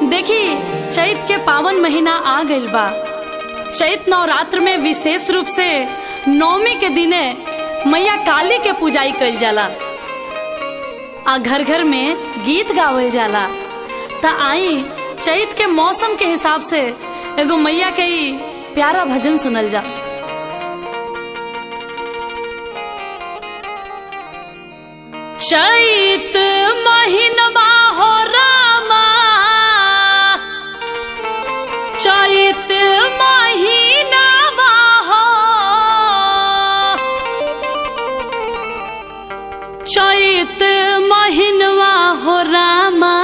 देखी चैत के पावन महीना आ गइल बा चैत नवरात्र में विशेष रूप से नवमी के दिने मैया काली के पूजाई कइल जाला आ घर घर में गीत गावल जाला त आई चैत के मौसम के हिसाब से एगो मैया के ई प्यारा भजन सुनल जा चैत महीनवा हो रामा चैत महीनवा हो चैत महीनवा हो रामा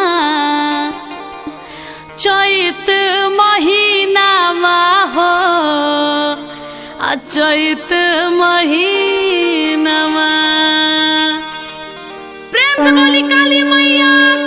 चैत महीनावा हो आ चैत महीनावा प्रेम से बोली काली मैया